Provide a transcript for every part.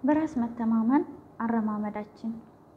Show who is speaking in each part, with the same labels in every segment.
Speaker 1: በራስ መተማመን አረማመዳችን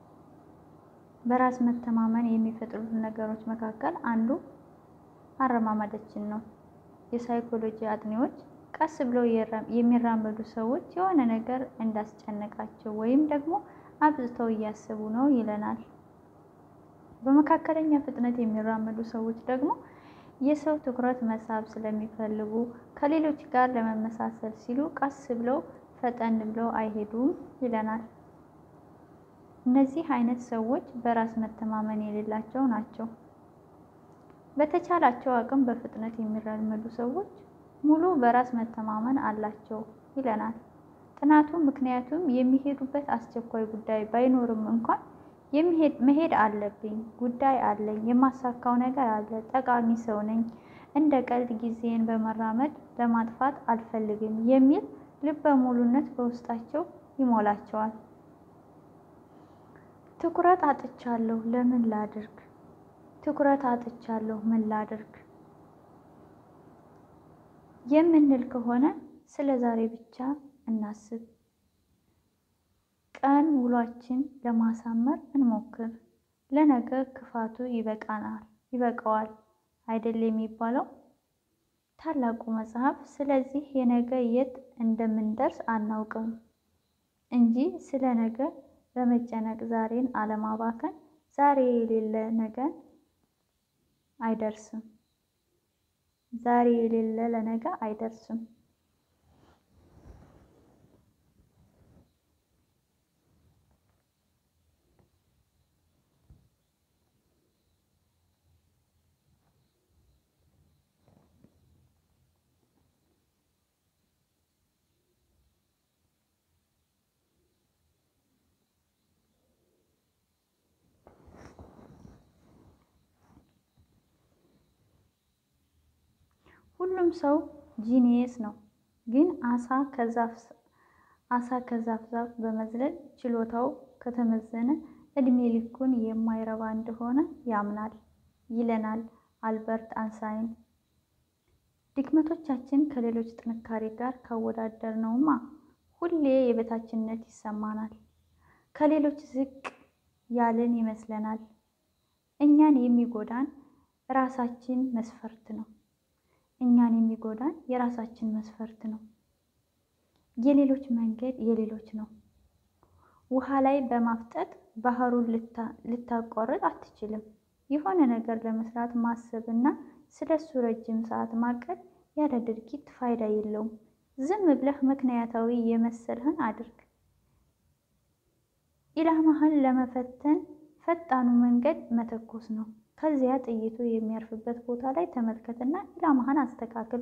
Speaker 1: በራስ መተማመን የሚፈጥሩት ነገሮች መካከል አንዱ አረማመዳችን ነው። የሳይኮሎጂ አጥኚዎች ቀስ ብለው የሚራመዱ ሰዎች የሆነ ነገር እንዳስጨነቃቸው ወይም ደግሞ አብዝተው እያሰቡ ነው ይለናል። በመካከለኛ ፍጥነት የሚራመዱ ሰዎች ደግሞ የሰው ትኩረት መሳብ ስለሚፈልጉ ከሌሎች ጋር ለመመሳሰል ሲሉ ቀስ ብለው ፈጠን ብለው አይሄዱም ይለናል። እነዚህ አይነት ሰዎች በራስ መተማመን የሌላቸው ናቸው። በተቻላቸው አቅም በፍጥነት የሚራመዱ ሰዎች ሙሉ በራስ መተማመን አላቸው ይለናል ጥናቱ። ምክንያቱም የሚሄዱበት አስቸኳይ ጉዳይ ባይኖርም እንኳን መሄድ አለብኝ፣ ጉዳይ አለኝ፣ የማሳካው ነገር አለ፣ ጠቃሚ ሰው ነኝ፣ እንደ ቀልድ ጊዜን በመራመድ ለማጥፋት አልፈልግም የሚል ልበ ሙሉነት በውስጣቸው ይሞላቸዋል። ትኩረት አጥቻለሁ፣ ለምን ላድርግ? ትኩረት አጥቻለሁ፣ ምን ላድርግ? የምንል ከሆነ ስለ ዛሬ ብቻ እናስብ። ቀን ውሏችን ለማሳመር እንሞክር። ለነገ ክፋቱ ይበቃናል ይበቃዋል አይደል የሚባለው ታላቁ መጽሐፍ። ስለዚህ የነገ የት እንደምንደርስ አናውቅም እንጂ ስለ ነገ በመጨነቅ ዛሬን አለማባከን ዛሬ የሌለ ነገን አይደርስም። ዛሬ የሌለ ለነገ አይደርስም። ሁሉም ሰው ጂኒየስ ነው፣ ግን አሳ ከዛፍ አሳ ከዛፍ ዛፍ በመዝለል ችሎታው ከተመዘነ እድሜ ልኩን የማይረባ እንደሆነ ያምናል ይለናል አልበርት አንሳይን። ድክመቶቻችን ከሌሎች ጥንካሬ ጋር ካወዳደርነውማ ሁሌ የበታችነት ይሰማናል። ከሌሎች ዝቅ ያልን ይመስለናል። እኛን የሚጎዳን ራሳችን መስፈርት ነው። እኛን የሚጎዳን የራሳችን መስፈርት ነው። የሌሎች መንገድ የሌሎች ነው። ውሃ ላይ በማፍጠጥ ባህሩን ልታቋርጥ አትችልም። የሆነ ነገር ለመስራት ማሰብ እና ስለሱ ረጅም ሰዓት ማቀድ ያለ ድርጊት ፋይዳ የለውም። ዝም ብለህ ምክንያታዊ የመሰልህን አድርግ። ኢላማህን ለመፈተን ፈጣኑ መንገድ መተኮስ ነው። ከዚያ ጥይቱ የሚያርፍበት ቦታ ላይ ተመልከትና ኢላማህን አስተካክል።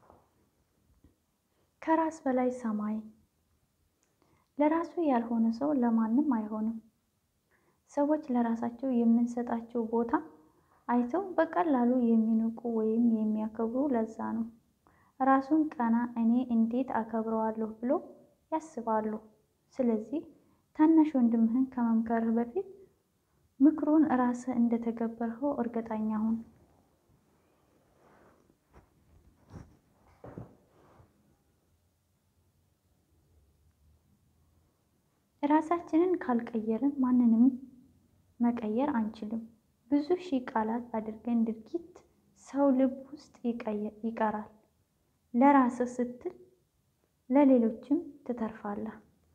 Speaker 1: ከራስ በላይ ሰማይ። ለራሱ ያልሆነ ሰው ለማንም አይሆንም። ሰዎች ለራሳቸው የምንሰጣቸው ቦታ አይተው በቀላሉ የሚንቁ ወይም የሚያከብሩ ለዛ ነው። ራሱን ቀና እኔ እንዴት አከብረዋለሁ ብሎ ያስባሉ። ስለዚህ ታናሽ ወንድምህን ከመምከርህ በፊት ምክሩን ራስህ እንደተገበርኸው እርግጠኛ ሁን። ራሳችንን ካልቀየርን ማንንም መቀየር አንችልም። ብዙ ሺህ ቃላት አድርገን ድርጊት ሰው ልብ ውስጥ ይቀራል። ለራስህ ስትል ለሌሎችም ትተርፋለህ።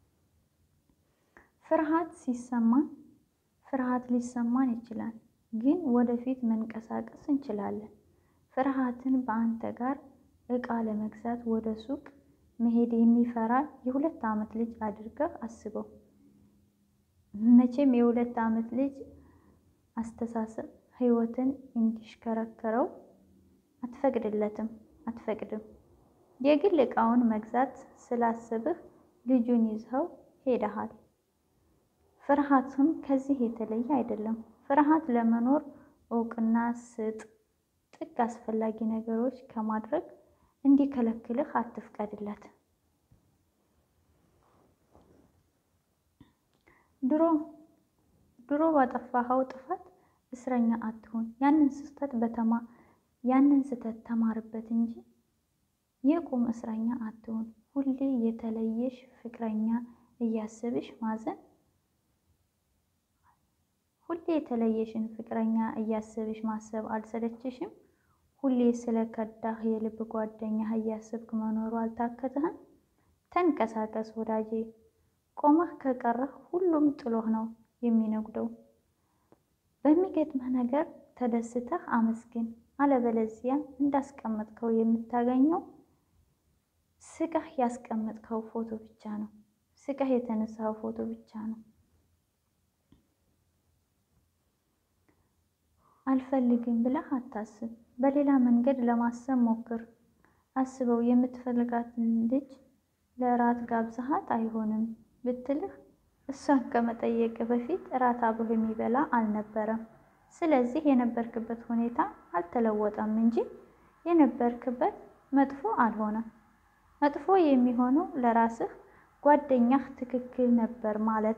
Speaker 1: ፍርሃት ሲሰማን ፍርሃት ሊሰማን ይችላል፣ ግን ወደፊት መንቀሳቀስ እንችላለን። ፍርሃትን በአንተ ጋር እቃ ለመግዛት ወደ ሱቅ መሄድ የሚፈራ የሁለት ዓመት ልጅ አድርገህ አስበው። መቼም የሁለት ዓመት ልጅ አስተሳሰብ ሕይወትን እንዲሽከረከረው አትፈቅድለትም አትፈቅድም። የግል ዕቃውን መግዛት ስላስብህ ልጁን ይዘኸው ሄደሃል። ፍርሃትም ከዚህ የተለየ አይደለም። ፍርሃት ለመኖር እውቅና ስጥ። ጥግ አስፈላጊ ነገሮች ከማድረግ እንዲከለክልህ አትፍቀድለት። ድሮ ድሮ ባጠፋኸው ጥፋት እስረኛ አትሁን። ያንን ስህተት በተማ ያንን ስህተት ተማርበት እንጂ የቁም እስረኛ አትሁን። ሁሌ የተለየሽ ፍቅረኛ እያስብሽ ማዘን፣ ሁሌ የተለየሽን ፍቅረኛ እያስብሽ ማሰብ አልሰለችሽም? ሁሌ ስለ ከዳህ የልብ ጓደኛህ እያስብክ መኖሩ አልታከተህም? ተንቀሳቀስ ወዳጄ፣ ቆመህ ከቀረህ ሁሉም ጥሎህ ነው የሚነጉደው። በሚገጥምህ ነገር ተደስተህ አመስግን። አለበለዚያ እንዳስቀመጥከው የምታገኘው ስቀህ ያስቀመጥከው ፎቶ ብቻ ነው። ስቀህ የተነሳው ፎቶ ብቻ ነው። አልፈልግም ብለህ አታስብ። በሌላ መንገድ ለማሰብ ሞክር። አስበው የምትፈልጋትን ልጅ ለእራት ጋብዛሃት አይሆንም ብትልህ እሷን ከመጠየቅ በፊት እራት አብሮ የሚበላ አልነበረም። ስለዚህ የነበርክበት ሁኔታ አልተለወጠም እንጂ የነበርክበት መጥፎ አልሆነም። መጥፎ የሚሆነው ለራስህ ጓደኛህ ትክክል ነበር ማለት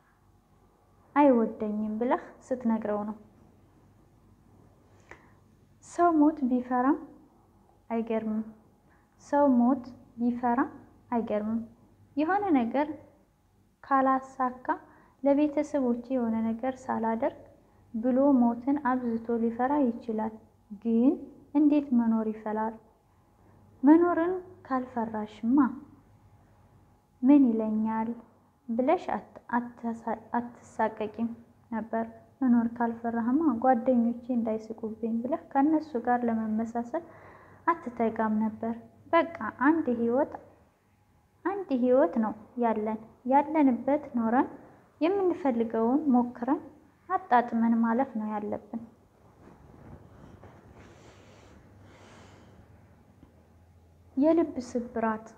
Speaker 1: አይወደኝም ብለህ ስትነግረው ነው። ሰው ሞት ቢፈራም አይገርምም። ሰው ሞት ቢፈራም አይገርምም። የሆነ ነገር ካላሳካ ለቤተሰቦቼ የሆነ ነገር ሳላደርግ ብሎ ሞትን አብዝቶ ሊፈራ ይችላል። ግን እንዴት መኖር ይፈላል? መኖርን ካልፈራሽማ ምን ይለኛል ብለሽ አትሳቀቂም ነበር። መኖር ካልፈራህማ ጓደኞቼ እንዳይስቁብኝ ብለህ ከእነሱ ጋር ለመመሳሰል አትተጋም ነበር። በቃ አንድ ህይወት አንድ ህይወት ነው ያለን። ያለንበት ኖረን የምንፈልገውን ሞክረን አጣጥመን ማለፍ ነው ያለብን። የልብ ስብራት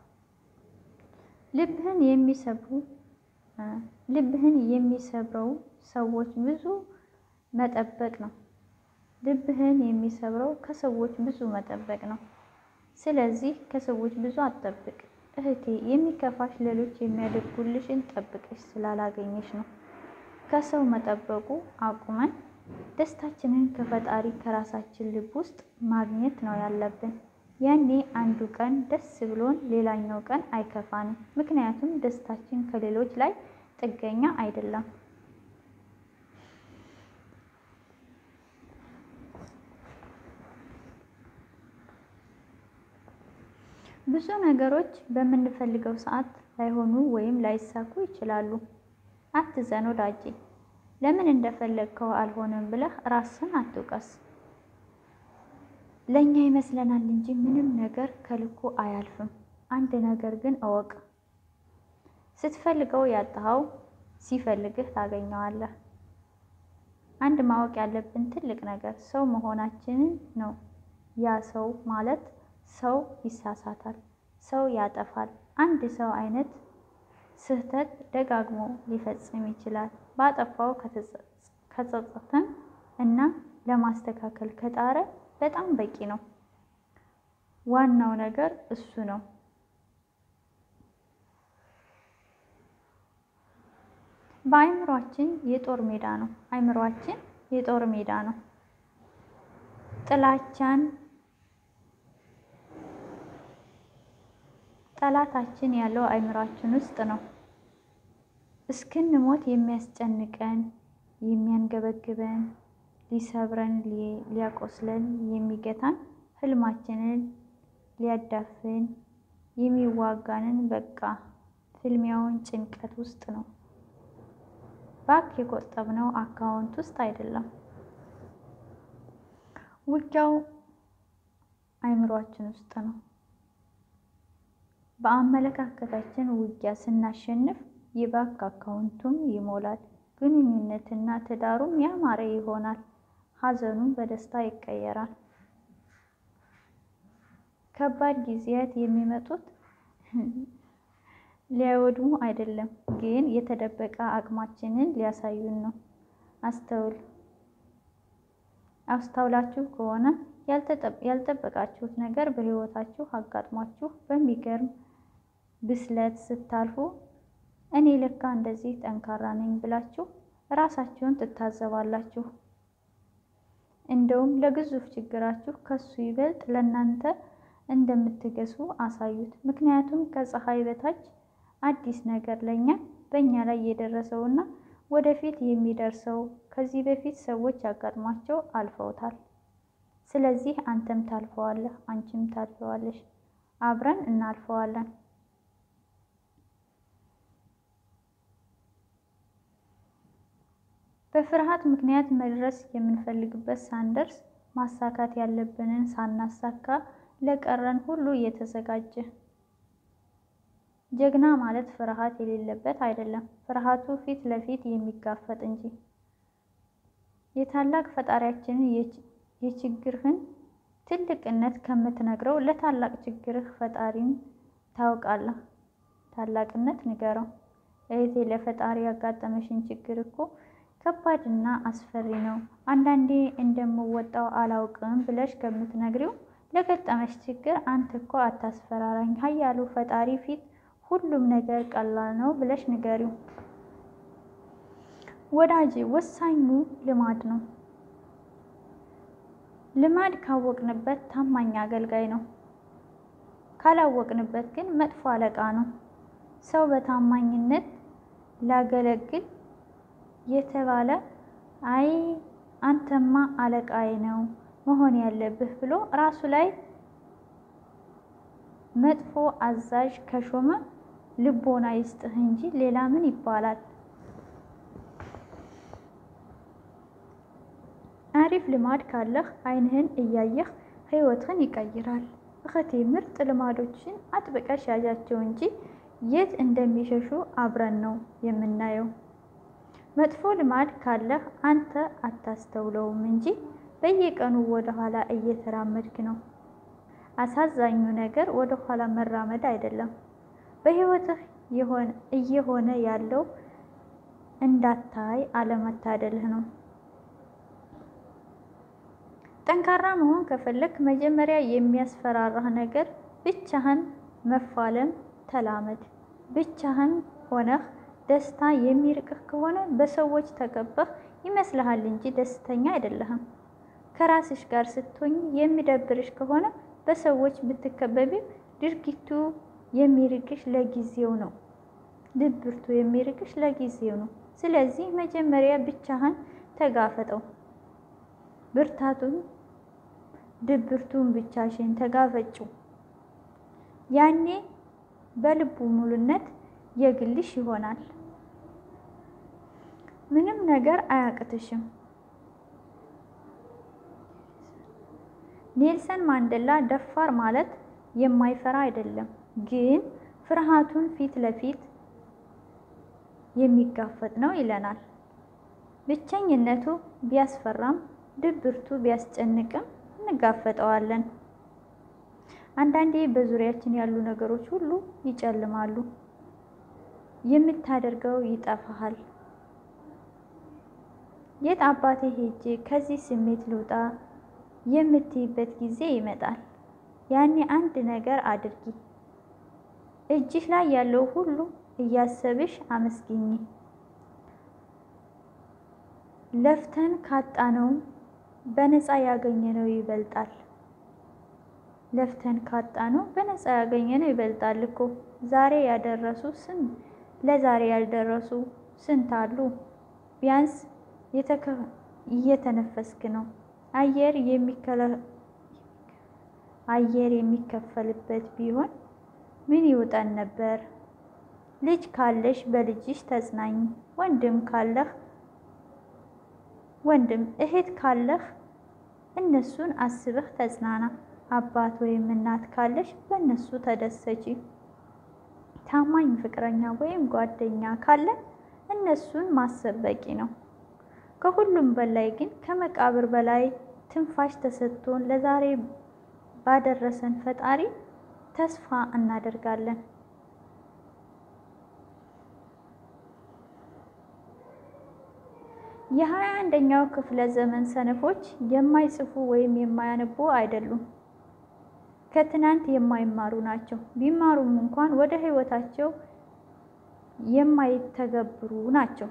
Speaker 1: ልብህን የሚሰብሩ ልብህን የሚሰብረው ሰዎች ብዙ መጠበቅ ነው። ልብህን የሚሰብረው ከሰዎች ብዙ መጠበቅ ነው። ስለዚህ ከሰዎች ብዙ አትጠብቅ እህቴ። የሚከፋሽ ሌሎች የሚያደርጉልሽን ጠብቀሽ ስላላገኘሽ ነው። ከሰው መጠበቁ አቁመን ደስታችንን ከፈጣሪ ከራሳችን ልብ ውስጥ ማግኘት ነው ያለብን። ያኔ አንዱ ቀን ደስ ብሎን ሌላኛው ቀን አይከፋንም። ምክንያቱም ደስታችን ከሌሎች ላይ ጥገኛ አይደለም። ብዙ ነገሮች በምንፈልገው ሰዓት ላይሆኑ ወይም ላይሳኩ ይችላሉ። አትዘን ወዳጄ። ለምን እንደፈለግከው አልሆነም ብለህ ራስን አትውቀስ። ለእኛ ይመስለናል እንጂ ምንም ነገር ከልኩ አያልፍም። አንድ ነገር ግን እወቅ፣ ስትፈልገው ያጣኸው ሲፈልግህ ታገኘዋለህ። አንድ ማወቅ ያለብን ትልቅ ነገር ሰው መሆናችንን ነው። ያ ሰው ማለት ሰው ይሳሳታል፣ ሰው ያጠፋል። አንድ ሰው አይነት ስህተት ደጋግሞ ሊፈጽም ይችላል። ባጠፋው ከጸጸተን እና ለማስተካከል ከጣረ በጣም በቂ ነው። ዋናው ነገር እሱ ነው። በአእምሯችን የጦር ሜዳ ነው። አእምሯችን የጦር ሜዳ ነው። ጥላቻን ጠላታችን ያለው አእምሯችን ውስጥ ነው። እስክንሞት የሚያስጨንቀን የሚያንገበግበን ሊሰብረን ሊያቆስለን የሚገታን ህልማችንን ሊያዳፍን የሚዋጋንን በቃ ፍልሚያውን ጭንቀት ውስጥ ነው። ባክ የቆጠብነው አካውንት ውስጥ አይደለም። ውጊያው አእምሯችን ውስጥ ነው። በአመለካከታችን ውጊያ ስናሸንፍ የባንክ አካውንቱም ይሞላል። ግንኙነትና ትዳሩም ያማረ ይሆናል። ሀዘኑም በደስታ ይቀየራል። ከባድ ጊዜያት የሚመጡት ሊያወድሙ አይደለም፣ ግን የተደበቀ አቅማችንን ሊያሳዩን ነው። አስተውል አስተውላችሁ ከሆነ ያልጠበቃችሁት ነገር በህይወታችሁ አጋጥሟችሁ በሚገርም ብስለት ስታልፉ እኔ ለካ እንደዚህ ጠንካራ ነኝ ብላችሁ ራሳችሁን ትታዘባላችሁ። እንደውም ለግዙፍ ችግራችሁ ከሱ ይበልጥ ለእናንተ እንደምትገሱ አሳዩት። ምክንያቱም ከፀሐይ በታች አዲስ ነገር ለእኛ በእኛ ላይ የደረሰውና ወደፊት የሚደርሰው ከዚህ በፊት ሰዎች ያጋጥሟቸው አልፈውታል። ስለዚህ አንተም ታልፈዋለህ፣ አንቺም ታልፈዋለሽ፣ አብረን እናልፈዋለን። በፍርሃት ምክንያት መድረስ የምንፈልግበት ሳንደርስ ማሳካት ያለብንን ሳናሳካ ለቀረን ሁሉ የተዘጋጀ ጀግና ማለት ፍርሃት የሌለበት አይደለም፣ ፍርሃቱ ፊት ለፊት የሚጋፈጥ እንጂ። የታላቅ ፈጣሪያችንን የችግርህን ትልቅነት ከምትነግረው ለታላቅ ችግርህ ፈጣሪን ታውቃለህ ታላቅነት ንገረው። እህቴ ለፈጣሪ ያጋጠመሽን ችግር እኮ ከባድና አስፈሪ ነው። አንዳንዴ እንደምወጣው አላውቅም ብለሽ ከምትነግሪው ለገጠመሽ ችግር አንተ እኮ አታስፈራራኝ፣ ኃያሉ ፈጣሪ ፊት ሁሉም ነገር ቀላል ነው ብለሽ ንገሪው። ወዳጄ ወሳኙ ልማድ ነው። ልማድ ካወቅንበት ታማኝ አገልጋይ ነው። ካላወቅንበት ግን መጥፎ አለቃ ነው። ሰው በታማኝነት ላገለግል የተባለ አይ አንተማ አለቃዬ ነው መሆን ያለብህ ብሎ ራሱ ላይ መጥፎ አዛዥ ከሾመ ልቦና ይስጥህ እንጂ ሌላ ምን ይባላል? አሪፍ ልማድ ካለህ ዓይንህን እያየህ ሕይወትህን ይቀይራል። እህቴ ምርጥ ልማዶችን አጥብቀሽ ያዣቸው እንጂ የት እንደሚሸሹ አብረን ነው የምናየው። መጥፎ ልማድ ካለህ አንተ አታስተውለውም እንጂ በየቀኑ ወደ ኋላ እየተራመድክ ነው። አሳዛኙ ነገር ወደ ኋላ መራመድ አይደለም፣ በሕይወትህ እየሆነ ያለው እንዳታይ አለመታደልህ ነው። ጠንካራ መሆን ከፈለክ መጀመሪያ የሚያስፈራራህ ነገር ብቻህን መፋለም ተላመድ። ብቻህን ሆነህ ደስታ የሚርቅህ ከሆነ በሰዎች ተከበህ ይመስልሃል እንጂ ደስተኛ አይደለህም። ከራስሽ ጋር ስትሆኝ የሚደብርሽ ከሆነ በሰዎች ብትከበቢም ድርጊቱ የሚርቅሽ ለጊዜው ነው። ድብርቱ የሚርቅሽ ለጊዜው ነው። ስለዚህ መጀመሪያ ብቻህን ተጋፈጠው። ብርታቱን ድብርቱን ብቻሽን ተጋፈጭው። ያኔ በልቡ ሙሉነት የግልሽ ይሆናል። ምንም ነገር አያቅትሽም። ኔልሰን ማንዴላ ደፋር ማለት የማይፈራ አይደለም፣ ግን ፍርሃቱን ፊት ለፊት የሚጋፈጥ ነው ይለናል። ብቸኝነቱ ቢያስፈራም ድብርቱ ቢያስጨንቅም እንጋፈጠዋለን። አንዳንዴ በዙሪያችን ያሉ ነገሮች ሁሉ ይጨልማሉ፣ የምታደርገው ይጠፋሃል። የት አባቴ ሄጄ ከዚህ ስሜት ልውጣ የምትይበት ጊዜ ይመጣል። ያኔ አንድ ነገር አድርጊ። እጅሽ ላይ ያለው ሁሉ እያሰብሽ አመስግኝ። ለፍተን ካጣነው በነፃ ያገኘነው ይበልጣል። ለፍተን ካጣነው በነፃ ያገኘነው ይበልጣል እኮ። ዛሬ ያደረሱ ስንት ለዛሬ ያልደረሱ ስንት አሉ። ቢያንስ እየተነፈስክ ነው። አየር አየር የሚከፈልበት ቢሆን ምን ይውጠን ነበር? ልጅ ካለሽ በልጅሽ ተጽናኝ። ወንድም ካለህ ወንድም እህት ካለህ እነሱን አስበህ ተጽናና። አባት ወይም እናት ካለሽ በእነሱ ተደሰቺ። ታማኝ ፍቅረኛ ወይም ጓደኛ ካለን እነሱን ማሰብ በቂ ነው። ከሁሉም በላይ ግን ከመቃብር በላይ ትንፋሽ ተሰጥቶን ለዛሬ ባደረሰን ፈጣሪ ተስፋ እናደርጋለን። የሀያ አንደኛው ክፍለ ዘመን ሰነፎች የማይጽፉ ወይም የማያነቡ አይደሉም። ከትናንት የማይማሩ ናቸው። ቢማሩም እንኳን ወደ ሕይወታቸው የማይተገብሩ ናቸው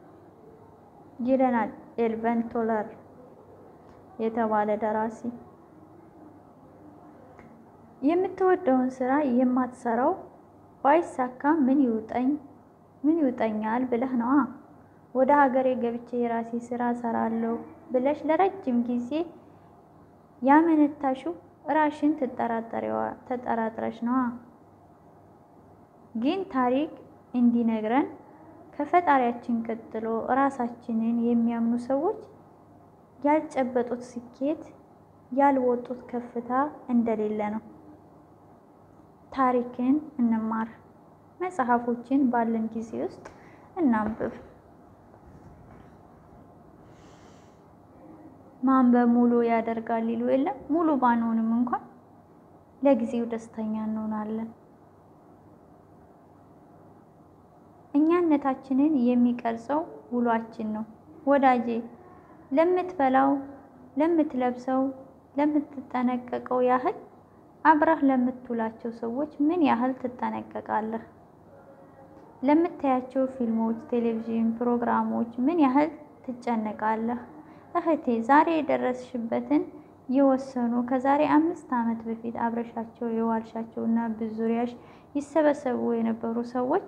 Speaker 1: ይለናል ኤልቨን ቶለር የተባለ ደራሲ። የምትወደውን ስራ የማትሰራው ባይሳካ ምን ይውጠኝ ምን ይውጠኛል ብለህ ነዋ። ወደ ሀገሬ ገብቼ የራሴ ስራ ሰራለሁ ብለሽ ለረጅም ጊዜ ያመነታሽው ራሽን ተጠራጥረሽ ነዋ። ግን ታሪክ እንዲነግረን ከፈጣሪያችን ቀጥሎ ራሳችንን የሚያምኑ ሰዎች ያልጨበጡት ስኬት ያልወጡት ከፍታ እንደሌለ ነው። ታሪክን እንማር፣ መጽሐፎችን ባለን ጊዜ ውስጥ እናንብብ። ማንበብ ሙሉ ያደርጋል ይሉ የለም። ሙሉ ባንሆንም እንኳን ለጊዜው ደስተኛ እንሆናለን። እኛነታችንን የሚቀርጸው ውሏችን ነው። ወዳጄ ለምትበላው፣ ለምትለብሰው፣ ለምትጠነቀቀው ያህል አብረህ ለምትውላቸው ሰዎች ምን ያህል ትጠነቀቃለህ? ለምታያቸው ፊልሞች፣ ቴሌቪዥን ፕሮግራሞች ምን ያህል ትጨነቃለህ? እህቴ ዛሬ የደረስሽበትን የወሰኑ ከዛሬ አምስት ዓመት በፊት አብረሻቸው የዋልሻቸው እና በዙሪያሽ ይሰበሰቡ የነበሩ ሰዎች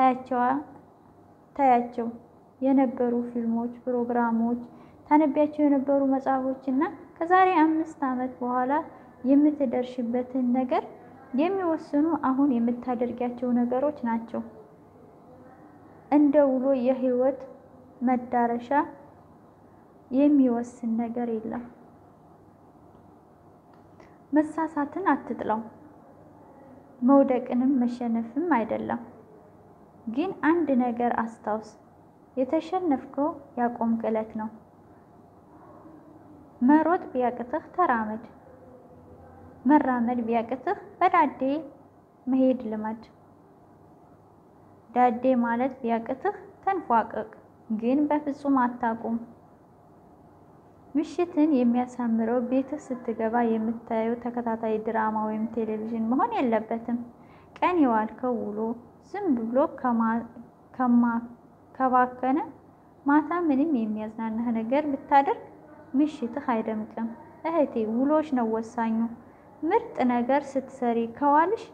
Speaker 1: ታያቸው የነበሩ ፊልሞች፣ ፕሮግራሞች፣ ታነቢያቸው የነበሩ መጽሐፎች እና ከዛሬ አምስት ዓመት በኋላ የምትደርሽበትን ነገር የሚወስኑ አሁን የምታደርጊያቸው ነገሮች ናቸው። እንደ ውሎ የህይወት መዳረሻ የሚወስን ነገር የለም። መሳሳትን አትጥላው፣ መውደቅንም መሸነፍም አይደለም። ግን አንድ ነገር አስታውስ፣ የተሸነፍከው ያቆምክ ዕለት ነው። መሮጥ ቢያቅትህ ተራመድ፣ መራመድ ቢያቅትህ በዳዴ መሄድ ልመድ። ዳዴ ማለት ቢያቅትህ ተንፏቀቅ፣ ግን በፍጹም አታቁም። ምሽትን የሚያሳምረው ቤትህ ስትገባ የምታየው ተከታታይ ድራማ ወይም ቴሌቪዥን መሆን የለበትም። ቀን የዋልከው ውሎ ዝም ብሎ ከባከነ ማታ ምንም የሚያዝናናህ ነገር ብታደርግ ምሽትህ አይደምቅም። እህቴ ውሎሽ ነው ወሳኙ። ምርጥ ነገር ስትሰሪ ከዋልሽ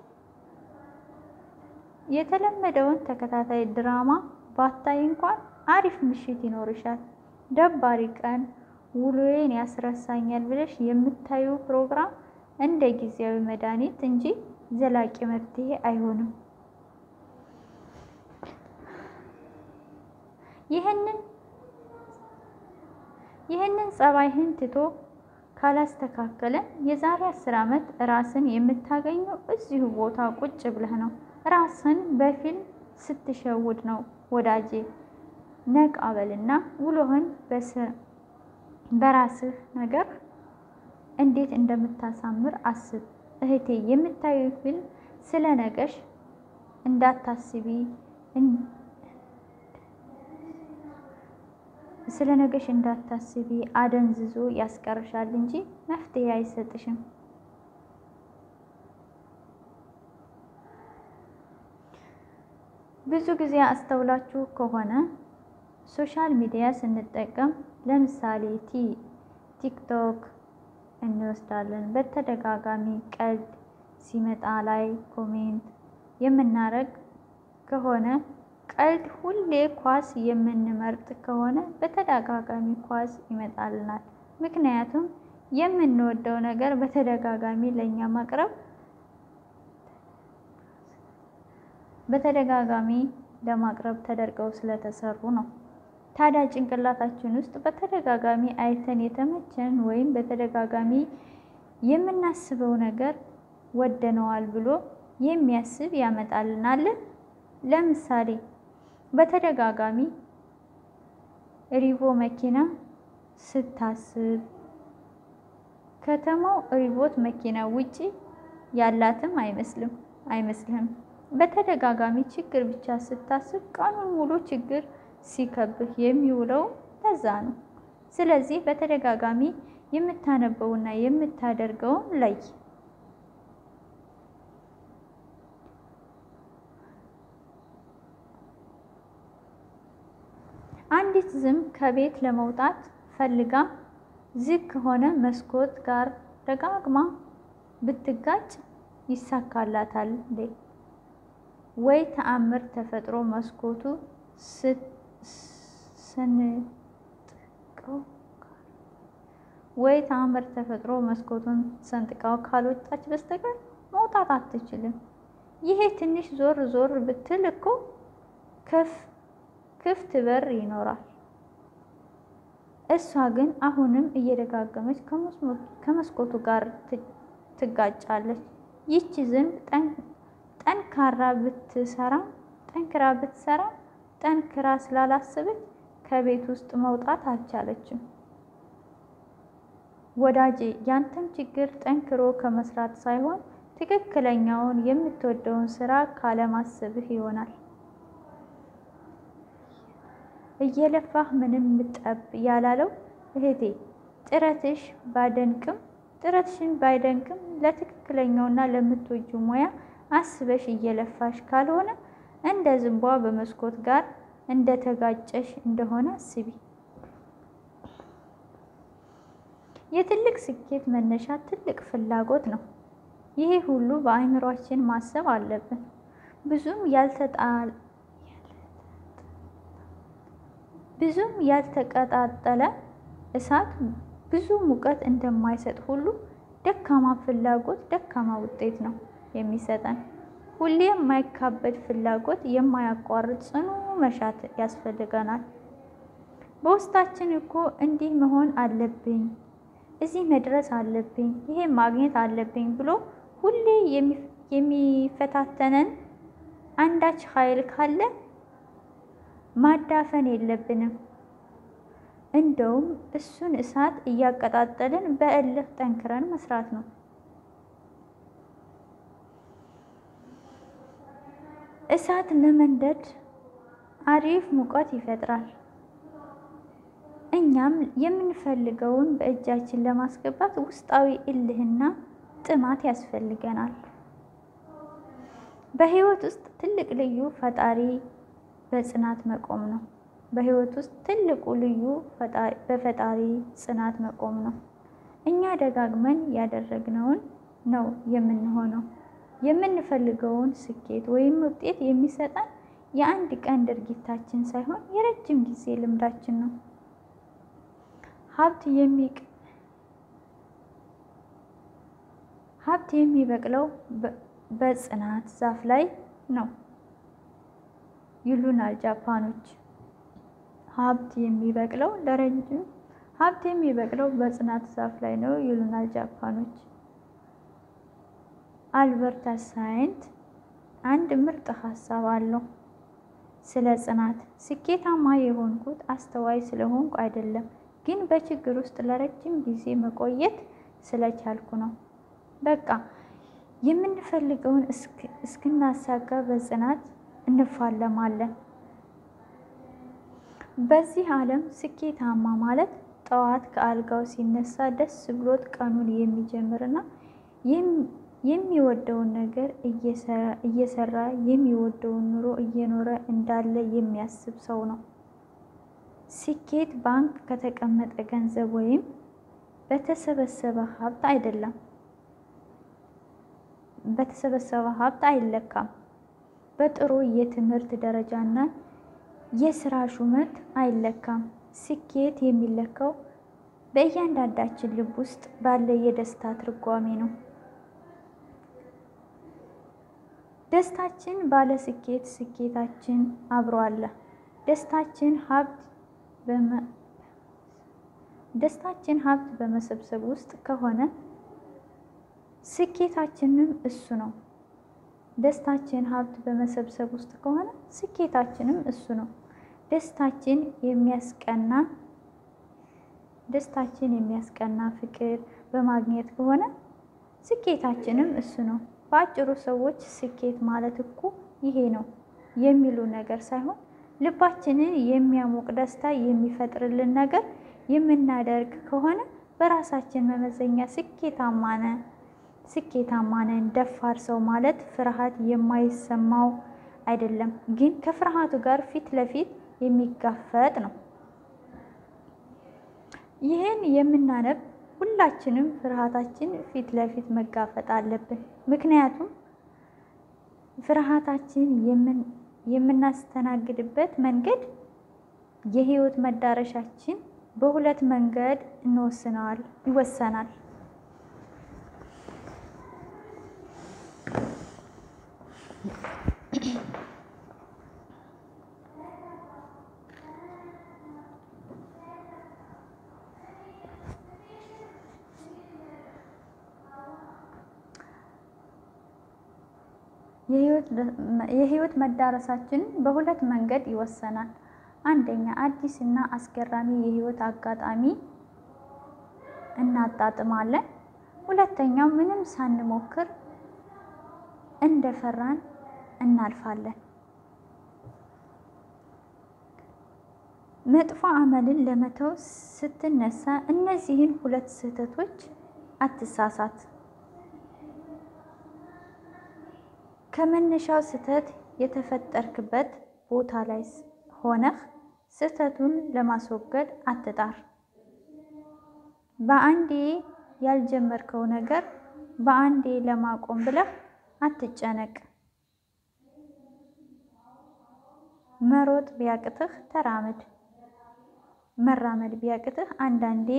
Speaker 1: የተለመደውን ተከታታይ ድራማ ባታይ እንኳን አሪፍ ምሽት ይኖርሻል። ደባሪ ቀን ውሎዬን ያስረሳኛል ብለሽ የምታዩ ፕሮግራም እንደ ጊዜያዊ መድኃኒት እንጂ ዘላቂ መፍትሄ አይሆንም። ይህንን ይህንን ጸባይህን ትቶ ካላስተካከለን የዛሬ አስር ዓመት ራስን የምታገኘው እዚሁ ቦታ ቁጭ ብለህ ነው። ራስን በፊልም ስትሸውድ ነው ወዳጄ። ነቃ በልና ውሎህን በራስህ ነገር እንዴት እንደምታሳምር አስብ። እህቴ የምታዩ ፊልም ስለ ነገሽ እንዳታስቢ ስለ ነገሽ እንዳታስቢ አደንዝዞ ያስቀርሻል እንጂ መፍትሄ አይሰጥሽም። ብዙ ጊዜ አስተውላችሁ ከሆነ ሶሻል ሚዲያ ስንጠቀም ለምሳሌ ቲክቶክ እንወስዳለን። በተደጋጋሚ ቀልድ ሲመጣ ላይ ኮሜንት የምናረግ ከሆነ ቀልድ ሁሌ ኳስ የምንመርጥ ከሆነ በተደጋጋሚ ኳስ ይመጣልናል። ምክንያቱም የምንወደው ነገር በተደጋጋሚ ለእኛ ማቅረብ በተደጋጋሚ ለማቅረብ ተደርገው ስለተሰሩ ነው። ታዲያ ጭንቅላታችን ውስጥ በተደጋጋሚ አይተን የተመቸን ወይም በተደጋጋሚ የምናስበው ነገር ወደነዋል ብሎ የሚያስብ ያመጣልናል። ለምሳሌ በተደጋጋሚ ሪቮ መኪና ስታስብ ከተማው ሪቮት መኪና ውጪ ያላትም አይመስልም አይመስልህም። በተደጋጋሚ ችግር ብቻ ስታስብ ቀኑን ሙሉ ችግር ሲከብህ የሚውለው ለዛ ነው። ስለዚህ በተደጋጋሚ የምታነበውና የምታደርገውን ለይ። አንዲት ዝም ከቤት ለመውጣት ፈልጋ ዝግ ከሆነ መስኮት ጋር ደጋግማ ብትጋጭ ይሳካላታል እንዴ? ወይ ተአምር ተፈጥሮ መስኮቱ ስንጥቀው ወይ ተአምር ተፈጥሮ መስኮቱን ሰንጥቃው ካልወጣች በስተቀር መውጣት አትችልም። ይሄ ትንሽ ዞር ዞር ብትል እኮ ክፍት በር ይኖራል። እሷ ግን አሁንም እየደጋገመች ከመስኮቱ ጋር ትጋጫለች። ይቺ ዝንብ ጠንካራ ብትሰራ ጠንክራ ብትሰራ ጠንክራ ስላላሰበች ከቤት ውስጥ መውጣት አልቻለችም። ወዳጄ ያንተም ችግር ጠንክሮ ከመስራት ሳይሆን ትክክለኛውን የምትወደውን ስራ ካለማሰብህ ይሆናል። እየለፋህ ምንም ጠብ ያላለው እህቴ ጥረትሽ ባደንቅም ጥረትሽን ባይደንቅም ለትክክለኛውና ለምትወጁ ሙያ አስበሽ እየለፋሽ ካልሆነ እንደ ዝንቧ በመስኮት ጋር እንደተጋጨሽ እንደሆነ አስቢ። የትልቅ ስኬት መነሻ ትልቅ ፍላጎት ነው። ይሄ ሁሉ በአእምሯችን ማሰብ አለብን። ብዙም ያልተጣል ብዙም ያልተቀጣጠለ እሳት ብዙ ሙቀት እንደማይሰጥ ሁሉ ደካማ ፍላጎት ደካማ ውጤት ነው የሚሰጠን። ሁሌ የማይካበድ ፍላጎት፣ የማያቋርጥ ጽኑ መሻት ያስፈልገናል። በውስጣችን እኮ እንዲህ መሆን አለብኝ፣ እዚህ መድረስ አለብኝ፣ ይሄ ማግኘት አለብኝ ብሎ ሁሌ የሚፈታተነን አንዳች ኃይል ካለ ማዳፈን የለብንም። እንደውም እሱን እሳት እያቀጣጠልን በእልህ ጠንክረን መስራት ነው። እሳት ለመንደድ አሪፍ ሙቀት ይፈጥራል። እኛም የምንፈልገውን በእጃችን ለማስገባት ውስጣዊ እልህና ጥማት ያስፈልገናል። በህይወት ውስጥ ትልቅ ልዩ ፈጣሪ በጽናት መቆም ነው። በህይወት ውስጥ ትልቁ ልዩ በፈጣሪ ጽናት መቆም ነው። እኛ ደጋግመን ያደረግነውን ነው የምንሆነው። የምንፈልገውን ስኬት ወይም ውጤት የሚሰጠን የአንድ ቀን ድርጊታችን ሳይሆን የረጅም ጊዜ ልምዳችን ነው። ሀብት የሚቅ ሀብት የሚበቅለው በጽናት ዛፍ ላይ ነው ይሉናል ጃፓኖች። ሀብት የሚበቅለው ለረጅም ሀብት የሚበቅለው በጽናት ዛፍ ላይ ነው ይሉናል ጃፓኖች። አልበርት ሳይንት አንድ ምርጥ ሀሳብ አለው ስለ ጽናት። ስኬታማ የሆንኩት አስተዋይ ስለሆንኩ አይደለም፣ ግን በችግር ውስጥ ለረጅም ጊዜ መቆየት ስለቻልኩ ነው። በቃ የምንፈልገውን እስክናሳጋ በጽናት እንፋለማለን። በዚህ ዓለም ስኬታማ ማለት ጠዋት ከአልጋው ሲነሳ ደስ ብሎት ቀኑን የሚጀምርና የሚወደውን ነገር እየሰራ የሚወደውን ኑሮ እየኖረ እንዳለ የሚያስብ ሰው ነው። ስኬት ባንክ ከተቀመጠ ገንዘብ ወይም በተሰበሰበ ሀብት አይደለም። በተሰበሰበ ሀብት አይለካም። በጥሩ የትምህርት ደረጃና የስራ ሹመት አይለካም። ስኬት የሚለካው በእያንዳንዳችን ልብ ውስጥ ባለ የደስታ ትርጓሜ ነው። ደስታችን ባለ ስኬት፣ ስኬታችን አብሮ አለ። ደስታችን ሀብት ደስታችን ሀብት በመሰብሰብ ውስጥ ከሆነ ስኬታችንም እሱ ነው። ደስታችን ሀብት በመሰብሰብ ውስጥ ከሆነ ስኬታችንም እሱ ነው። ደስታችን የሚያስቀና ደስታችን የሚያስቀና ፍቅር በማግኘት ከሆነ ስኬታችንም እሱ ነው። በአጭሩ ሰዎች ስኬት ማለት እኮ ይሄ ነው የሚሉ ነገር ሳይሆን ልባችንን የሚያሞቅ ደስታ የሚፈጥርልን ነገር የምናደርግ ከሆነ በራሳችን መመዘኛ ስኬታማ ነን ስኬታማ ነን። ደፋር ሰው ማለት ፍርሃት የማይሰማው አይደለም፣ ግን ከፍርሃቱ ጋር ፊት ለፊት የሚጋፈጥ ነው። ይህን የምናነብ ሁላችንም ፍርሃታችን ፊት ለፊት መጋፈጥ አለብን። ምክንያቱም ፍርሃታችን የምናስተናግድበት መንገድ የህይወት መዳረሻችን በሁለት መንገድ እንወስነዋል ይወሰናል። የህይወት መዳረሳችን በሁለት መንገድ ይወሰናል። አንደኛ አዲስ እና አስገራሚ የህይወት አጋጣሚ እናጣጥማለን። ሁለተኛው ምንም ሳንሞክር እንደፈራን እናልፋለን። መጥፎ አመልን ለመተው ስትነሳ እነዚህን ሁለት ስህተቶች አትሳሳት። ከመነሻው ስህተት የተፈጠርክበት ቦታ ላይ ሆነህ ስህተቱን ለማስወገድ አትጣር። በአንዴ ያልጀመርከው ነገር በአንዴ ለማቆም ብለህ አትጨነቅ። መሮጥ ቢያቅትህ ተራመድ። መራመድ ቢያቅትህ አንዳንዴ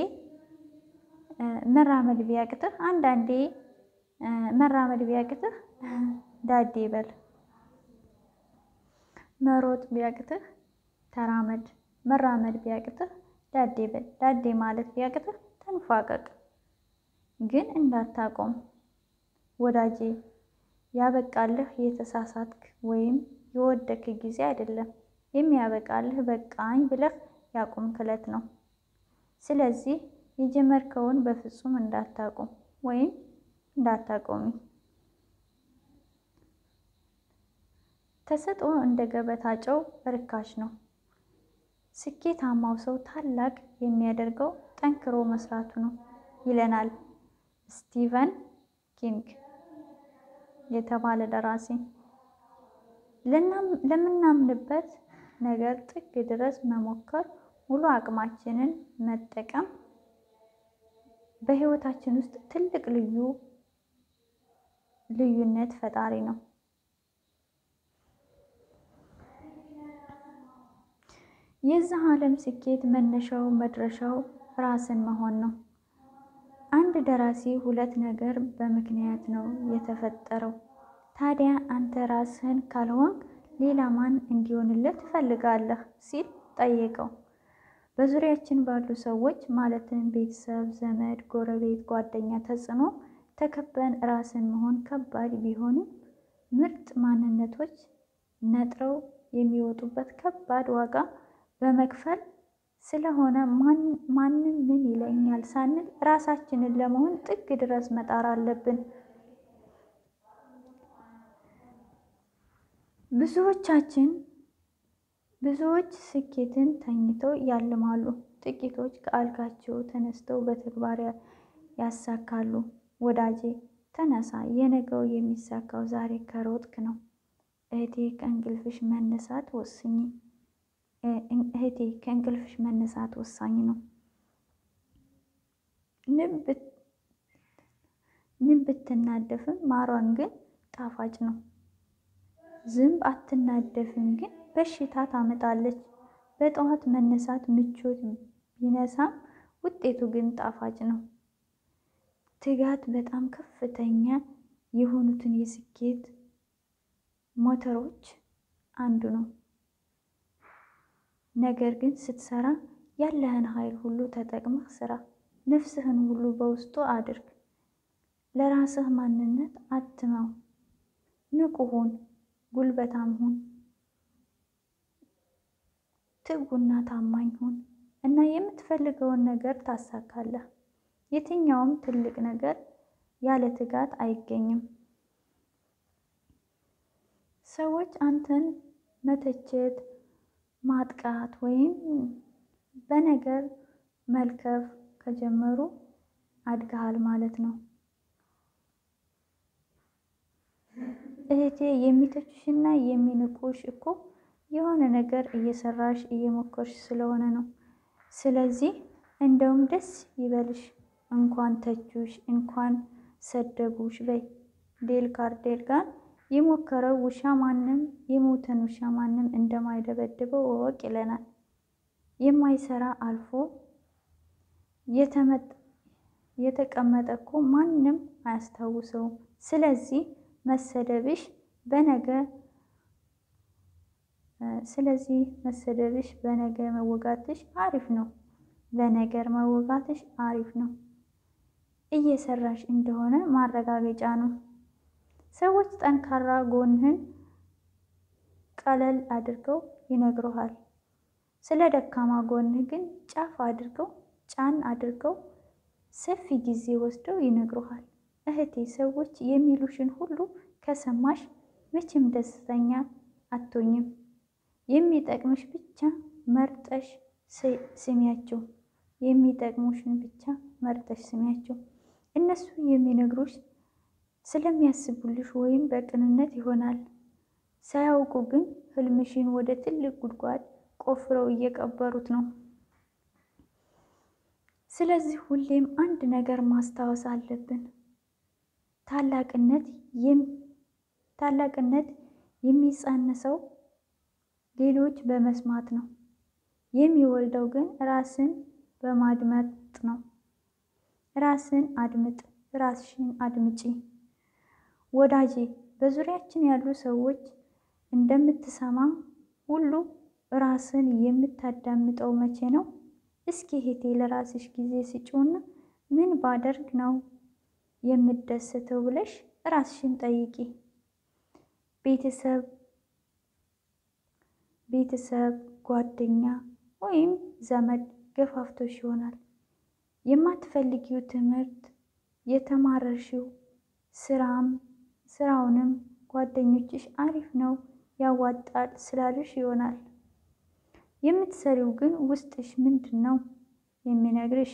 Speaker 1: መራመድ ቢያቅትህ አንዳንዴ መራመድ ቢያቅትህ ዳዴ በል። መሮጥ ቢያቅትህ ተራመድ። መራመድ ቢያቅትህ ዳዴ በል። ዳዴ ማለት ቢያቅትህ ተንፏቀቅ፣ ግን እንዳታቆም ወዳጄ። ያበቃልህ የተሳሳትክ ወይም የወደክ ጊዜ አይደለም። የሚያበቃልህ በቃኝ ብለህ ያቁምክ ዕለት ነው። ስለዚህ የጀመርከውን በፍጹም እንዳታቆም ወይም እንዳታቆሚ። ተሰጥኦ እንደ ገበታ ጨው ርካሽ ነው። ስኬታማው ሰው ታላቅ የሚያደርገው ጠንክሮ መስራቱ ነው ይለናል ስቲቨን ኪንግ የተባለ ደራሲ። ለምናምንበት ነገር ጥግ ድረስ መሞከር፣ ሙሉ አቅማችንን መጠቀም በህይወታችን ውስጥ ትልቅ ልዩ ልዩነት ፈጣሪ ነው። የዚህ ዓለም ስኬት መነሻው መድረሻው ራስን መሆን ነው። አንድ ደራሲ ሁለት ነገር በምክንያት ነው የተፈጠረው። ታዲያ አንተ ራስህን ካልሆንክ ሌላ ማን እንዲሆንልህ ትፈልጋለህ? ሲል ጠየቀው። በዙሪያችን ባሉ ሰዎች ማለትም ቤተሰብ፣ ዘመድ፣ ጎረቤት፣ ጓደኛ ተጽዕኖ ተከበን ራስን መሆን ከባድ ቢሆንም ምርጥ ማንነቶች ነጥረው የሚወጡበት ከባድ ዋጋ በመክፈል ስለሆነ ማንም ምን ይለኛል ሳንል ራሳችንን ለመሆን ጥግ ድረስ መጣር አለብን። ብዙዎቻችን ብዙዎች ስኬትን ተኝተው ያልማሉ። ጥቂቶች ከአልጋቸው ተነስተው በተግባር ያሳካሉ። ወዳጄ ተነሳ፣ የነገው የሚሳካው ዛሬ ከሮጥክ ነው። እህቴ ከእንቅልፍሽ መነሳት ወስኝ እህቴ ከእንቅልፍሽ መነሳት ወሳኝ ነው። ንብ ብትናደፍም ማሯን ግን ጣፋጭ ነው። ዝንብ አትናደፍም ግን በሽታ ታመጣለች። በጠዋት መነሳት ምቾት ቢነሳም ውጤቱ ግን ጣፋጭ ነው። ትጋት በጣም ከፍተኛ የሆኑትን የስኬት ሞተሮች አንዱ ነው። ነገር ግን ስትሰራ ያለህን ኃይል ሁሉ ተጠቅመህ ስራ። ነፍስህን ሁሉ በውስጡ አድርግ። ለራስህ ማንነት አትመው። ንቁ ሁን፣ ጉልበታም ሁን፣ ትጉና ታማኝ ሁን እና የምትፈልገውን ነገር ታሳካለህ። የትኛውም ትልቅ ነገር ያለ ትጋት አይገኝም። ሰዎች አንተን መተቸት፣ ማጥቃት ወይም በነገር መልከፍ ከጀመሩ አድገሃል ማለት ነው። እህቴ የሚተቹሽና የሚንቁሽ እኮ የሆነ ነገር እየሰራሽ እየሞከርሽ ስለሆነ ነው። ስለዚህ እንደውም ደስ ይበልሽ። እንኳን ተቹሽ፣ እንኳን ሰደቡሽ በይ። ዴል ካርኔል ጋር የሞከረው ውሻ ማንም የሞተን ውሻ ማንም እንደማይደበድበው እወቅ ይለናል። የማይሰራ አልፎ የተቀመጠ እኮ ማንም አያስታውሰውም። ስለዚህ መሰደብሽ በነገ ስለዚህ መሰደብሽ በነገ መወጋትሽ አሪፍ ነው። በነገር መወጋትሽ አሪፍ ነው። እየሰራሽ እንደሆነ ማረጋገጫ ነው። ሰዎች ጠንካራ ጎንህን ቀለል አድርገው ይነግሩሃል። ስለ ደካማ ጎንህ ግን ጫፍ አድርገው ጫን አድርገው ሰፊ ጊዜ ወስደው ይነግሩሃል። እህቴ ሰዎች የሚሉሽን ሁሉ ከሰማሽ መቼም ደስተኛ አትሆኝም። የሚጠቅምሽ ብቻ መርጠሽ ስሚያቸው። የሚጠቅሙሽን ብቻ መርጠሽ ስሚያቸው። እነሱ የሚነግሩሽ ስለሚያስቡልሽ ወይም በቅንነት ይሆናል። ሳያውቁ ግን ህልምሽን ወደ ትልቅ ጉድጓድ ቆፍረው እየቀበሩት ነው። ስለዚህ ሁሌም አንድ ነገር ማስታወስ አለብን። ታላቅነት ታላቅነት የሚጸንሰው ሌሎች በመስማት ነው። የሚወልደው ግን ራስን በማድመጥ ነው። ራስን አድምጥ፣ ራስሽን አድምጪ። ወዳጄ በዙሪያችን ያሉ ሰዎች እንደምትሰማ ሁሉ ራስን የምታዳምጠው መቼ ነው? እስኪ እህቴ ለራስሽ ጊዜ ስጪውና ምን ባደርግ ነው የምደሰተው ብለሽ ራስሽን ጠይቂ። ቤተሰብ ቤተሰብ፣ ጓደኛ ወይም ዘመድ ገፋፍቶሽ ይሆናል። የማትፈልጊው ትምህርት የተማረርሽው ስራም ስራውንም ጓደኞችሽ አሪፍ ነው ያዋጣል ስላሉሽ ይሆናል። የምትሰሪው ግን ውስጥሽ ምንድን ነው የሚነግርሽ?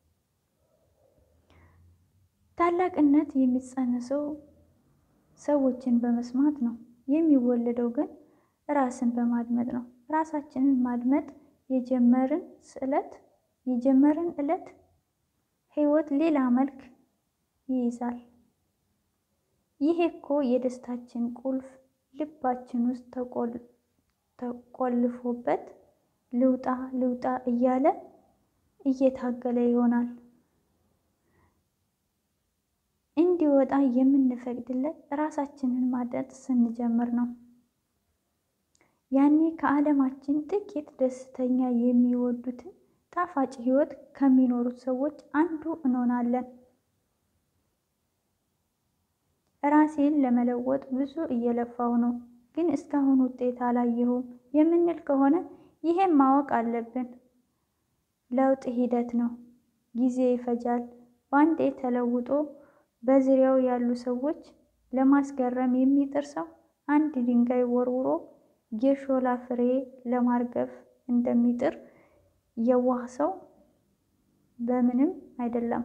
Speaker 1: ታላቅነት የሚጸንሰው ሰዎችን በመስማት ነው። የሚወለደው ግን ራስን በማድመጥ ነው። ራሳችንን ማድመጥ የጀመርን ስዕለት የጀመርን ዕለት ህይወት ሌላ መልክ ይይዛል። ይሄ እኮ የደስታችን ቁልፍ ልባችን ውስጥ ተቆልፎበት ልውጣ ልውጣ እያለ እየታገለ ይሆናል። እንዲወጣ የምንፈቅድለት ራሳችንን ማድመጥ ስንጀምር ነው። ያኔ ከዓለማችን ጥቂት ደስተኛ የሚወዱትን ጣፋጭ ህይወት ከሚኖሩት ሰዎች አንዱ እንሆናለን። ራሴን ለመለወጥ ብዙ እየለፋው ነው፣ ግን እስካሁን ውጤት አላየሁም የምንል ከሆነ ይሄን ማወቅ አለብን። ለውጥ ሂደት ነው፣ ጊዜ ይፈጃል። ባንዴ ተለውጦ በዙሪያው ያሉ ሰዎች ለማስገረም የሚጥር ሰው አንድ ድንጋይ ወርውሮ የሾላ ፍሬ ለማርገፍ እንደሚጥር የዋህ ሰው በምንም አይደለም።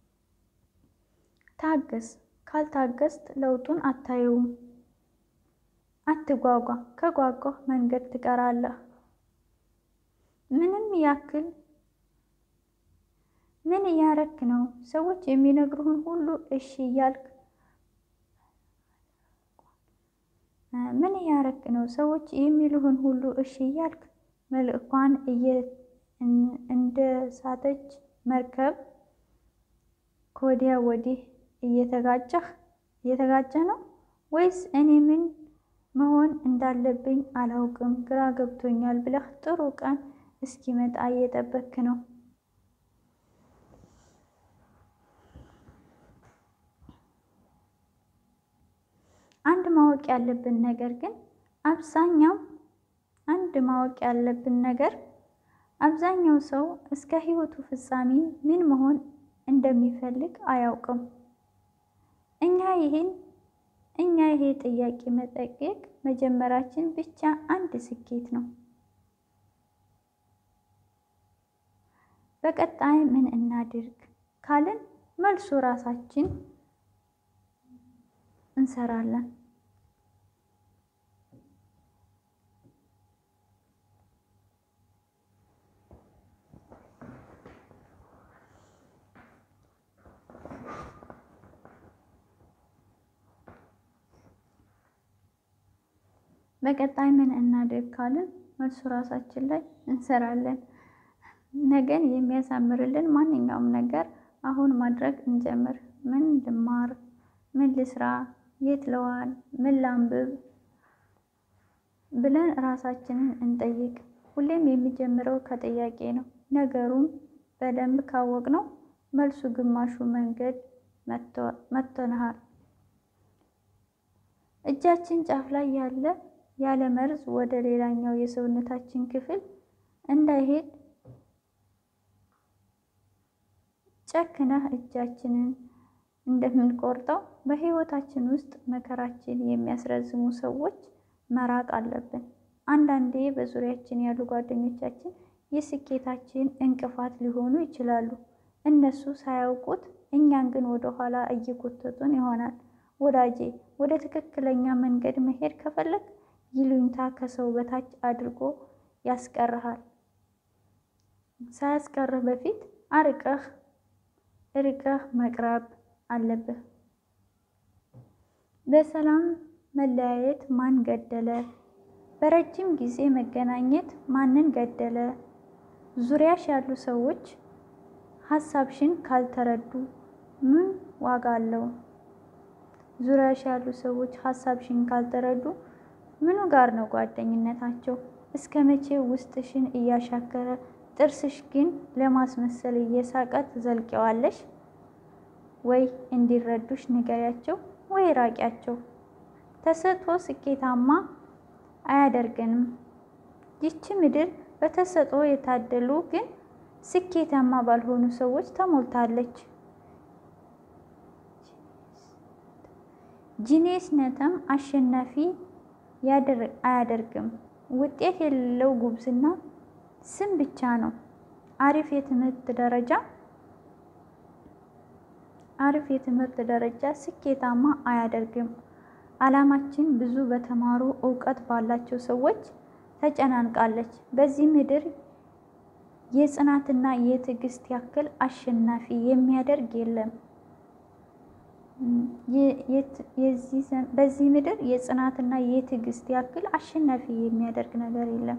Speaker 1: ታገስ። ካልታገስት ለውጡን አታየውም። አትጓጓ። ከጓጓህ መንገድ ትቀራለህ። ምንም ያክል ምን እያረክ ነው? ሰዎች የሚነግሩህን ሁሉ እሺ እያልክ ምን እያረክ ነው? ሰዎች የሚሉህን ሁሉ እሺ እያልክ መልእኳን እንደ ሳተች መርከብ ከወዲያ ወዲህ እየተጋጨህ እየተጋጨ ነው ወይስ እኔ ምን መሆን እንዳለብኝ አላውቅም፣ ግራ ገብቶኛል ብለህ ጥሩ ቀን እስኪመጣ እየጠበክ ነው? አንድ ማወቅ ያለብን ነገር ግን አብዛኛው አንድ ማወቅ ያለብን ነገር አብዛኛው ሰው እስከ ሕይወቱ ፍጻሜ ምን መሆን እንደሚፈልግ አያውቅም። እኛ ይሄን እኛ ይሄ ጥያቄ መጠየቅ መጀመራችን ብቻ አንድ ስኬት ነው። በቀጣይ ምን እናድርግ ካልን መልሱ ራሳችን እንሰራለን። በቀጣይ ምን እናድርግ ካልን መልሱ ራሳችን ላይ እንሰራለን። ነገን የሚያሳምርልን ማንኛውም ነገር አሁን ማድረግ እንጀምር። ምን ልማር? ምን ልስራ? የት ለዋል? ምን ላንብብ? ብለን ራሳችንን እንጠይቅ። ሁሌም የሚጀምረው ከጥያቄ ነው። ነገሩን በደንብ ካወቅነው መልሱ ግማሹ መንገድ መጥቶናል። እጃችን ጫፍ ላይ ያለ ያለ መርዝ ወደ ሌላኛው የሰውነታችን ክፍል እንዳይሄድ ጨክነህ እጃችንን እንደምንቆርጠው በሕይወታችን ውስጥ መከራችን የሚያስረዝሙ ሰዎች መራቅ አለብን። አንዳንዴ በዙሪያችን ያሉ ጓደኞቻችን የስኬታችን እንቅፋት ሊሆኑ ይችላሉ። እነሱ ሳያውቁት እኛን ግን ወደ ኋላ እየጎተቱን ይሆናል። ወዳጄ ወደ ትክክለኛ መንገድ መሄድ ከፈለግ ይሉኝታ ከሰው በታች አድርጎ ያስቀርሃል። ሳያስቀርህ በፊት አርቀህ ርቀህ መቅረብ አለብህ። በሰላም መለያየት ማን ገደለ? በረጅም ጊዜ መገናኘት ማንን ገደለ? ዙሪያሽ ያሉ ሰዎች ሀሳብሽን ካልተረዱ ምን ዋጋ አለው? ዙሪያሽ ያሉ ሰዎች ሀሳብሽን ካልተረዱ ምኑ ጋር ነው ጓደኝነታቸው? እስከ መቼ ውስጥሽን እያሻከረ ጥርስሽ ግን ለማስመሰል እየሳቀ ትዘልቂዋለሽ? ወይ እንዲረዱሽ ንገሪያቸው፣ ወይ ራቂያቸው። ተሰጥቶ ስኬታማ አያደርገንም። ይቺ ምድር በተሰጥኦ የታደሉ ግን ስኬታማ ባልሆኑ ሰዎች ተሞልታለች። ጂኔስነትም አሸናፊ አያደርግም። ውጤት የሌለው ጉብዝና ስም ብቻ ነው። አሪፍ የትምህርት ደረጃ አሪፍ የትምህርት ደረጃ ስኬታማ አያደርግም። ዓለማችን ብዙ በተማሩ እውቀት ባላቸው ሰዎች ተጨናንቃለች። በዚህ ምድር የጽናትና የትዕግስት ያክል አሸናፊ የሚያደርግ የለም። በዚህ ምድር የጽናትና የትዕግስት ያክል አሸናፊ የሚያደርግ ነገር የለም።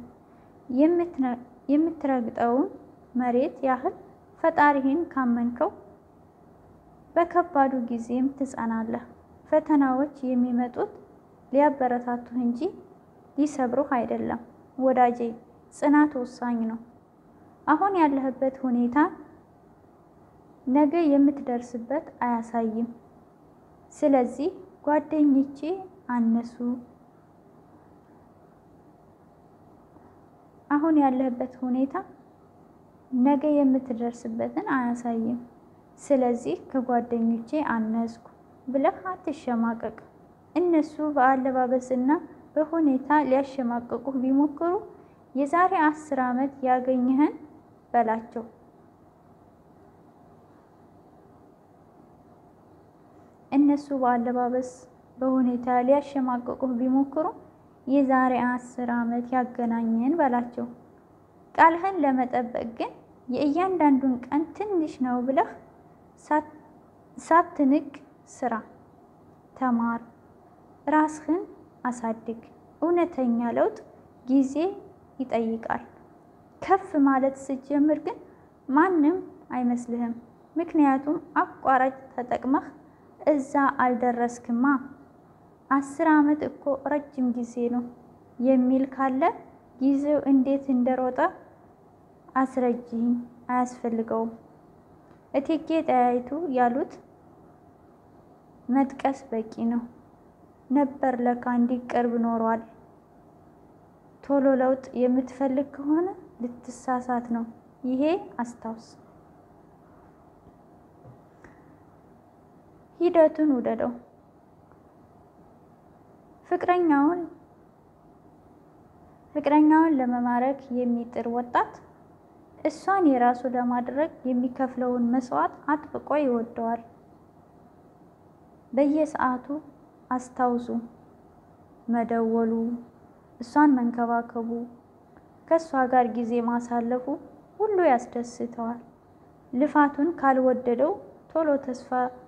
Speaker 1: የምትረግጠውን መሬት ያህል ፈጣሪህን ካመንከው በከባዱ ጊዜም ትጸናለህ። ፈተናዎች የሚመጡት ሊያበረታቱህ እንጂ ሊሰብሩህ አይደለም። ወዳጄ ጽናት ወሳኝ ነው። አሁን ያለህበት ሁኔታ ነገ የምትደርስበት አያሳይም። ስለዚህ ጓደኞቼ አነሱ አሁን ያለህበት ሁኔታ ነገ የምትደርስበትን አያሳይም። ስለዚህ ከጓደኞቼ አነስኩ ብለህ አትሸማቀቅ። እነሱ በአለባበስና በሁኔታ ሊያሸማቀቁህ ቢሞክሩ የዛሬ አስር ዓመት ያገኘህን በላቸው። እነሱ በአለባበስ በሁኔታ ሊያሸማቀቁህ ቢሞክሩ የዛሬ አስር ዓመት ያገናኘን በላቸው። ቃልህን ለመጠበቅ ግን የእያንዳንዱን ቀን ትንሽ ነው ብለህ ሳትንቅ ስራ፣ ተማር፣ ራስህን አሳድግ። እውነተኛ ለውጥ ጊዜ ይጠይቃል። ከፍ ማለት ስትጀምር ግን ማንም አይመስልህም። ምክንያቱም አቋራጭ ተጠቅመህ እዛ አልደረስክማ። አስር ዓመት እኮ ረጅም ጊዜ ነው የሚል ካለ ጊዜው እንዴት እንደሮጠ አስረጅኝ፣ አያስፈልገውም። እቴጌ ጣይቱ ያሉት መጥቀስ በቂ ነው ነበር ለካ እንዲህ ቅርብ ኖሯል። ቶሎ ለውጥ የምትፈልግ ከሆነ ልትሳሳት ነው። ይሄ አስታውስ። ሂደቱን ውደደው። ፍቅረኛውን ፍቅረኛውን ለመማረክ የሚጥር ወጣት እሷን የራሱ ለማድረግ የሚከፍለውን መስዋዕት አጥብቆ ይወደዋል። በየሰዓቱ አስታውሱ መደወሉ፣ እሷን መንከባከቡ፣ ከእሷ ጋር ጊዜ ማሳለፉ ሁሉ ያስደስተዋል። ልፋቱን ካልወደደው ቶሎ ተስፋ